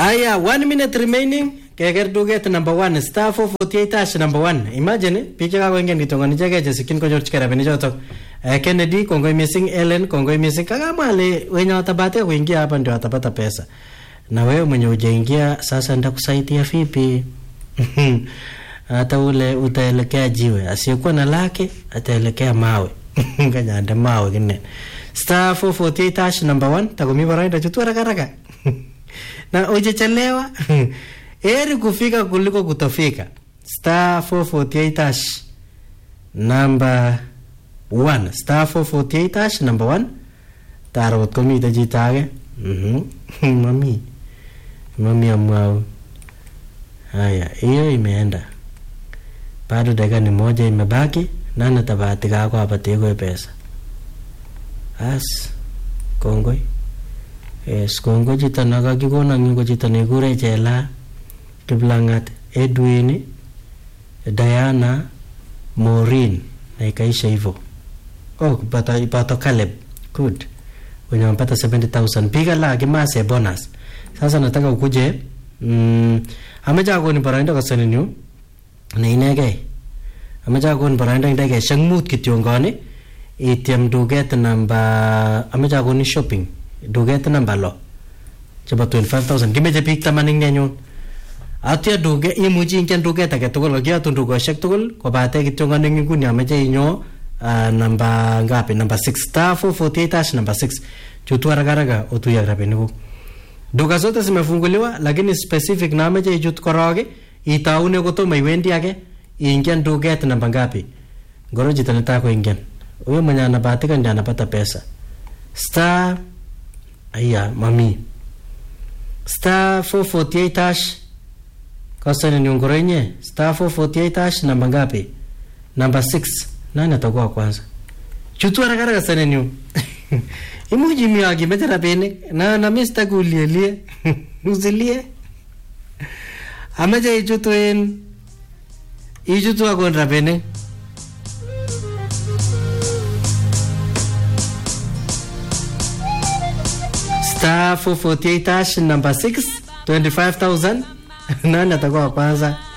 Aya, one minute remaining. Keker duket number one, star 448 hash number one. Imagine, biik chekakoingen kitongoni icheket chesikyin konyorchigei rabinik chotok. Eh, Kennedy, kongoi missing, Ellen, kongoi missing. Kakamwa ale wenye watabahatika kuingia hapa ndio watapata pesa. Na wewe mwenye hujaingia sasa ndakusaidia vipi? Hata ule utaelekea jiwe, asiyekuwa na lake ataelekea mawe. Kanyande mawe kine. Star 448 hash number one, takumi baraida chutu haraka haraka. na ujechelewa heri kufika kuliko kutofika star 448 hash number 1 star 448 hash number 1 tarot komite chito age Mhm. mami mami amwau haya hiyo imeenda bado dakika ni moja imebaki nani tabahatika ako apatikwe pesa as kongoi Yes, kongoi chito nakakikonon yu ko chito nekikure Chela Kiplangat Edwin Diana Maureen na ikaisha hivyo. Oh, kupata ipato Caleb. Good. Wenye wamepata 70,000. Piga la kimase bonus. Sasa nataka ukuje mm, amecha akoni boroindo koseninyu ne inegei. Amecha akoni boroindo indegei mut kityongoni ityem duket namba amecha akoni shopping duket namba lo chebo 25000 kimeche biik taman ing nenyun atya duke imuchi ingen duket age tugul kakiyotun dukoshek tugul kobate kityo ngani nguni ameche inyo uh, namba ngapi namba 6 star 448 hash namba 6 chutu haraka haraka utuye ak rabinikuk duka zote zimefunguliwa lakini specific na ameche ichut korok itaune kotomo iwendi age ingen duket namba ngapi ngoro chito netaa koingen huyo mwenye anabahatika ndiye anapata pesa star aya mami star 448 hash kosani ni ngoro inye star 448 hash namba ngapi namba 6 nani atakuwa kwanza chutu haraka haraka sana ni imuji mi akimeche rabinik na na mimi sitaki ulielie usilie ameche ichutu en ichutu akon rabinik star 448 hash number 6 25000 nani atakuwa wa kwanza